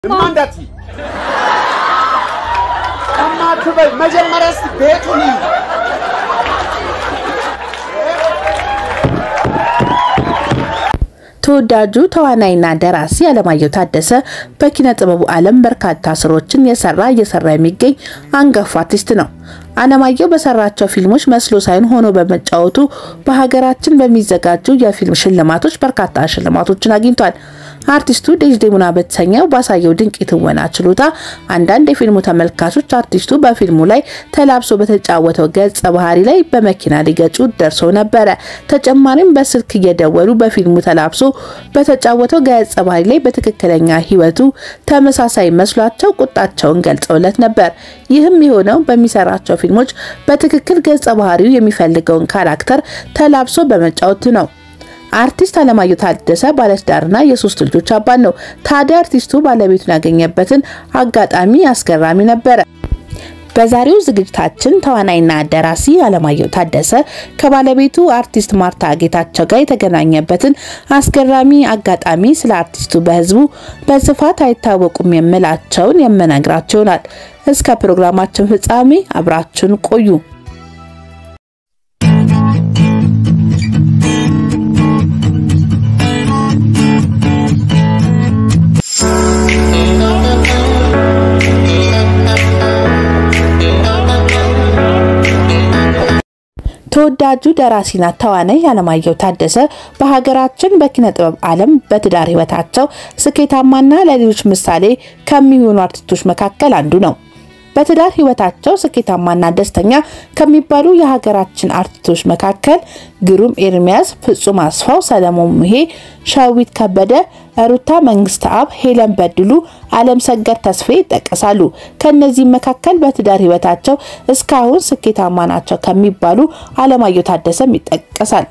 እንዳት እማትበይ መጀመሪያ እስኪ ቤቱን እዩ። ተወዳጁ ተዋናይና ደራሲ አለማየሁ ታደሰ በኪነ ጥበቡ ዓለም በርካታ ስራዎችን የሰራ እየሰራ የሚገኝ አንጋፋ አርቲስት ነው። አለማየሁ በሰራቸው ፊልሞች መስሎ ሳይሆን ሆኖ በመጫወቱ በሀገራችን በሚዘጋጁ የፊልም ሽልማቶች በርካታ ሽልማቶችን አግኝቷል። አርቲስቱ ዴዝዴሞና በተሰኘው ባሳየው ድንቅ የትወና ችሎታ አንዳንድ የፊልሙ ተመልካቾች አርቲስቱ በፊልሙ ላይ ተላብሶ በተጫወተው ገጸ ባህሪ ላይ በመኪና ሊገጩ ደርሰው ነበረ። ተጨማሪም በስልክ እየደወሉ በፊልሙ ተላብሶ በተጫወተው ገጸ ባህሪ ላይ በትክክለኛ ሕይወቱ ተመሳሳይ መስሏቸው ቁጣቸውን ገልጸውለት ነበር። ይህም የሆነው በሚሰራቸው ፊልሞች በትክክል ገጸ ባህሪው የሚፈልገውን ካራክተር ተላብሶ በመጫወቱ ነው። አርቲስት አለማየሁ ታደሰ ባለትዳርና የሶስት ልጆች አባት ነው። ታዲያ አርቲስቱ ባለቤቱን ያገኘበትን አጋጣሚ አስገራሚ ነበረ። በዛሬው ዝግጅታችን ተዋናይና ደራሲ አለማየሁ ታደሰ ከባለቤቱ አርቲስት ማርታ ጌታቸው ጋር የተገናኘበትን አስገራሚ አጋጣሚ ስለ አርቲስቱ በሕዝቡ በስፋት አይታወቁም የምላቸውን የምነግራቸው ይሆናል። እስከ ፕሮግራማችን ፍጻሜ አብራችን ቆዩ። ተወዳጁ ደራሲና ተዋናይ አለማየሁ ታደሰ በሀገራችን በኪነ ጥበብ ዓለም በትዳር ሕይወታቸው ስኬታማና ለሌሎች ምሳሌ ከሚሆኑ አርቲስቶች መካከል አንዱ ነው። በትዳር ሕይወታቸው ስኬታማና ደስተኛ ከሚባሉ የሀገራችን አርቲስቶች መካከል ግሩም ኤርሚያስ፣ ፍጹም አስፋው፣ ሰለሞን ሙሄ፣ ሸዊት ከበደ፣ ሩታ መንግስት አብ፣ ሄለን በድሉ፣ አለም ሰገድ ተስፌ ይጠቀሳሉ። ከእነዚህም መካከል በትዳር ሕይወታቸው እስካሁን ስኬታማ ናቸው ከሚባሉ አለማየሁ ታደሰም ይጠቀሳል።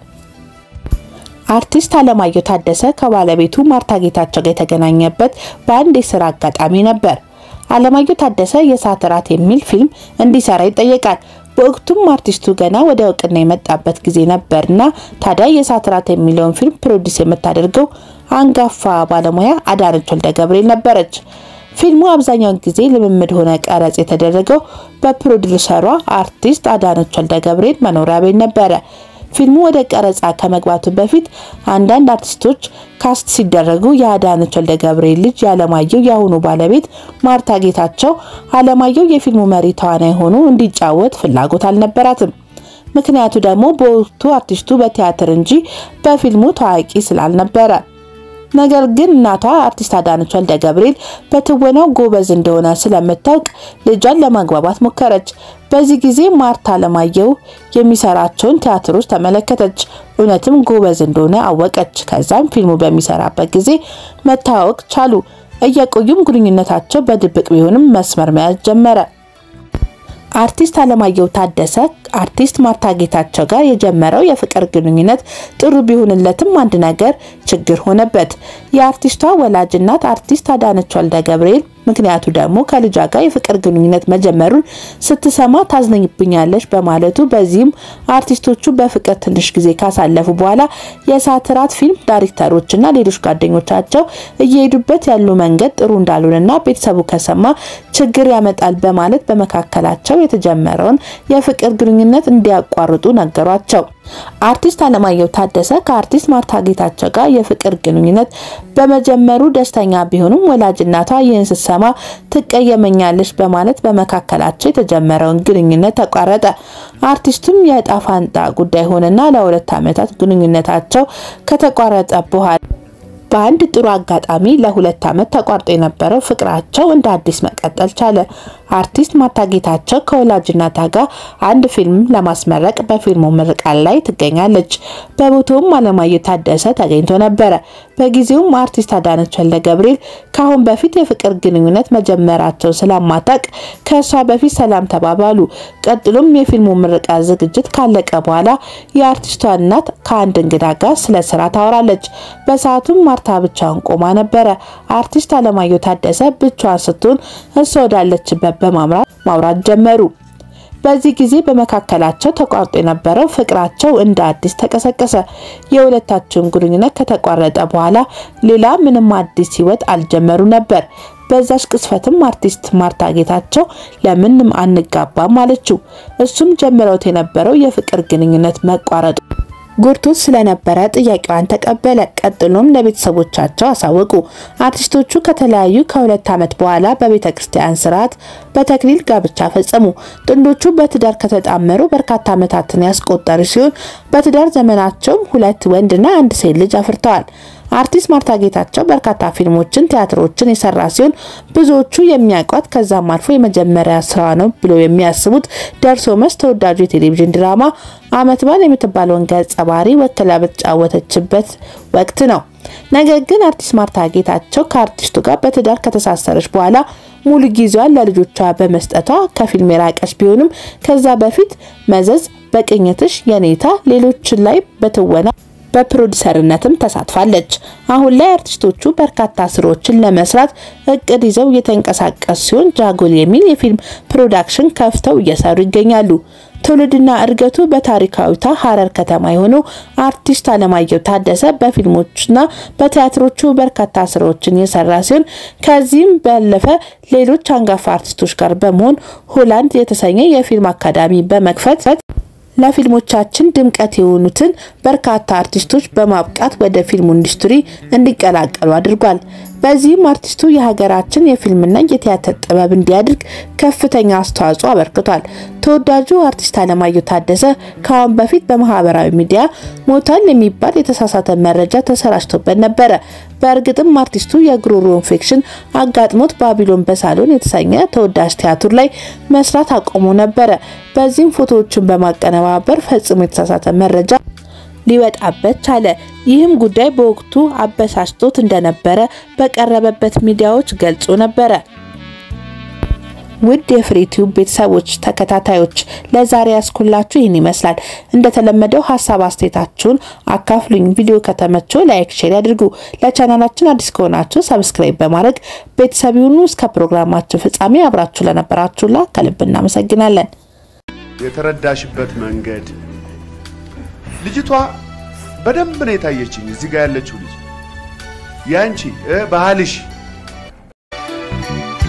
አርቲስት አለማየሁ ታደሰ ከባለቤቱ ማርታ ጌታቸው ጋር የተገናኘበት በአንድ የስራ አጋጣሚ ነበር። አለማየሁ ታደሰ የእሳት እራት የሚል ፊልም እንዲሰራ ይጠየቃል። በወቅቱም አርቲስቱ ገና ወደ እውቅና የመጣበት ጊዜ ነበርና ታዲያ የእሳት እራት የሚለውን ፊልም ፕሮዲስ የምታደርገው አንጋፋ ባለሙያ አዳነች ወልደ ገብርኤል ነበረች። ፊልሙ አብዛኛውን ጊዜ ልምምድ ሆነ ቀረጽ የተደረገው በፕሮዲውሰሯ አርቲስት አዳነች ወልደ ገብርኤል መኖሪያ ቤት ነበረ። ፊልሙ ወደ ቀረጻ ከመግባቱ በፊት አንዳንድ አርቲስቶች ካስት ሲደረጉ የአዳነች ወልደ ገብርኤል ልጅ የአለማየሁ የአሁኑ ባለቤት ማርታ ጌታቸው አለማየሁ የፊልሙ መሪ ተዋናይ ሆኖ እንዲጫወት ፍላጎት አልነበራትም። ምክንያቱ ደግሞ በወቅቱ አርቲስቱ በቲያትር እንጂ በፊልሙ ታዋቂ ስላልነበረ። ነገር ግን እናቷ አርቲስት አዳነች ወልደ ገብርኤል በትወናው ጎበዝ እንደሆነ ስለምታውቅ ልጇን ለማግባባት ሞከረች። በዚህ ጊዜ ማርታ አለማየሁ የሚሰራቸውን ቲያትሮች ተመለከተች። እውነትም ጎበዝ እንደሆነ አወቀች። ከዛም ፊልሙ በሚሰራበት ጊዜ መታወቅ ቻሉ። እየቆዩም ግንኙነታቸው በድብቅ ቢሆንም መስመር መያዝ ጀመረ። አርቲስት አለማየሁ ታደሰ አርቲስት ማርታ ጌታቸው ጋር የጀመረው የፍቅር ግንኙነት ጥሩ ቢሆንለትም አንድ ነገር ችግር ሆነበት። የአርቲስቷ ወላጅ እናት አርቲስት አዳነች ወልደ ገብርኤል ምክንያቱ ደግሞ ከልጇ ጋር የፍቅር ግንኙነት መጀመሩን ስትሰማ ታዝነኝብኛለች በማለቱ በዚህም አርቲስቶቹ በፍቅር ትንሽ ጊዜ ካሳለፉ በኋላ የእሳት እራት ፊልም ዳይሬክተሮችና ሌሎች ጓደኞቻቸው እየሄዱበት ያሉ መንገድ ጥሩ እንዳልሆነና ቤተሰቡ ከሰማ ችግር ያመጣል በማለት በመካከላቸው የተጀመረውን የፍቅር ግንኙነት እንዲያቋርጡ ነገሯቸው። አርቲስት አለማየሁ ታደሰ ከአርቲስት ማርታ ጌታቸው ጋር የፍቅር ግንኙነት በመጀመሩ ደስተኛ ቢሆኑም ወላጅ እናቷ ይህን ስትሰማ ትቀየመኛለች በማለት በመካከላቸው የተጀመረውን ግንኙነት ተቋረጠ። አርቲስቱም የዕጣ ፋንታ ጉዳይ ሆነና ለሁለት ዓመታት ግንኙነታቸው ከተቋረጠ በኋላ በአንድ ጥሩ አጋጣሚ ለሁለት ዓመት ተቋርጦ የነበረው ፍቅራቸው እንደ አዲስ መቀጠል ቻለ። አርቲስት ማርታ ጌታቸው ከወላጅ እናቷ ጋር አንድ ፊልም ለማስመረቅ በፊልሙ ምርቃት ላይ ትገኛለች። በቦታውም አለማየሁ ታደሰ ተገኝቶ ነበረ። በጊዜውም አርቲስት አዳነች ወልደ ገብርኤል ከአሁን በፊት የፍቅር ግንኙነት መጀመራቸው ስለማታቅ ከእሷ በፊት ሰላም ተባባሉ። ቀጥሎም የፊልሙ ምርቃት ዝግጅት ካለቀ በኋላ የአርቲስቷ እናት ከአንድ እንግዳ ጋር ስለ ስራ ታወራለች። በሰዓቱም ማርታ ብቻዋን ቆማ ነበረ። አርቲስት አለማየሁ ታደሰ ብቻዋን ስትሆን እሷ ወዳለችበት በማምራት ማውራት ጀመሩ። በዚህ ጊዜ በመካከላቸው ተቋርጦ የነበረው ፍቅራቸው እንደ አዲስ ተቀሰቀሰ። የሁለታቸውን ግንኙነት ከተቋረጠ በኋላ ሌላ ምንም አዲስ ሕይወት አልጀመሩ ነበር። በዛች ቅስፈትም አርቲስት ማርታ ጌታቸው ለምንም አንጋባም አለችው። እሱም ጀምረውት የነበረው የፍቅር ግንኙነት መቋረጡ ጎድቶት ስለነበረ ጥያቄዋን ተቀበለ። ቀጥሎም ለቤተሰቦቻቸው አሳወቁ። አርቲስቶቹ ከተለያዩ ከሁለት ዓመት በኋላ በቤተ ክርስቲያን ስርዓት በተክሊል ጋብቻ ፈጸሙ። ጥንዶቹ በትዳር ከተጣመሩ በርካታ ዓመታትን ያስቆጠሩ ሲሆን በትዳር ዘመናቸውም ሁለት ወንድና አንድ ሴት ልጅ አፍርተዋል። አርቲስት ማርታ ጌታቸው በርካታ ፊልሞችን፣ ቲያትሮችን የሰራ ሲሆን ብዙዎቹ የሚያውቋት ከዛም አልፎ የመጀመሪያ ስራ ነው ብለው የሚያስቡት ደርሶ መስ ተወዳጁ የቴሌቪዥን ድራማ ዓመት በዓል የምትባለውን ገጸ ባህሪ ወክላ በተጫወተችበት ወቅት ነው። ነገር ግን አርቲስት ማርታ ጌታቸው ከአርቲስቱ ጋር በትዳር ከተሳሰረች በኋላ ሙሉ ጊዜዋን ለልጆቿ በመስጠቷ ከፊልም የራቀች ቢሆንም ከዛ በፊት መዘዝ፣ በቅኝትሽ፣ የኔታ ሌሎችን ላይ በትወና በፕሮዲሰርነትም ተሳትፋለች። አሁን ላይ አርቲስቶቹ በርካታ ስራዎችን ለመስራት እቅድ ይዘው እየተንቀሳቀሱ ሲሆን ጃጎል የሚል የፊልም ፕሮዳክሽን ከፍተው እየሰሩ ይገኛሉ። ትውልድና እድገቱ በታሪካዊቷ ሀረር ከተማ የሆነው አርቲስት አለማየሁ ታደሰ በፊልሞችና በቲያትሮቹ በርካታ ስራዎችን የሰራ ሲሆን ከዚህም ባለፈ ሌሎች አንጋፋ አርቲስቶች ጋር በመሆን ሆላንድ የተሰኘ የፊልም አካዳሚ በመክፈት ለፊልሞቻችን ድምቀት የሆኑትን በርካታ አርቲስቶች በማብቃት ወደ ፊልሙ ኢንዱስትሪ እንዲቀላቀሉ አድርጓል። በዚህም አርቲስቱ የሀገራችን የፊልምና የቲያትር ጥበብ እንዲያድግ ከፍተኛ አስተዋጽኦ አበርክቷል። ተወዳጁ አርቲስት አለማየሁ ታደሰ ከአሁን በፊት በማህበራዊ ሚዲያ ሞቷል የሚባል የተሳሳተ መረጃ ተሰራጭቶበት ነበረ። በእርግጥም አርቲስቱ የጉሮሮ ኢንፌክሽን አጋጥሞት ባቢሎን በሳሎን የተሰኘ ተወዳጅ ቲያትር ላይ መስራት አቆሞ ነበረ። በዚህም ፎቶዎችን በማቀነባበር ፈጽሞ የተሳሳተ መረጃ ሊወጣበት ቻለ። ይህም ጉዳይ በወቅቱ አበሳጭቶት እንደነበረ በቀረበበት ሚዲያዎች ገልጾ ነበረ። ውድ የፍሬቲዩብ ቤተሰቦች ተከታታዮች ለዛሬ ያስኩላችሁ ይህን ይመስላል። እንደተለመደው ሀሳብ አስተያየታችሁን አካፍሉኝ። ቪዲዮ ከተመቸው ላይክ፣ ሼር ያድርጉ። ለቻናላችን አዲስ ከሆናችሁ ሰብስክራይብ በማድረግ ቤተሰብ ይሁኑ። እስከ ፕሮግራማችን ፍጻሜ አብራችሁ ለነበራችሁላ ከልብ እናመሰግናለን። የተረዳሽበት መንገድ ልጅቷ በደንብ ነው የታየችኝ። እዚህ ጋር ያለችው ልጅ ያንቺ ባህልሽ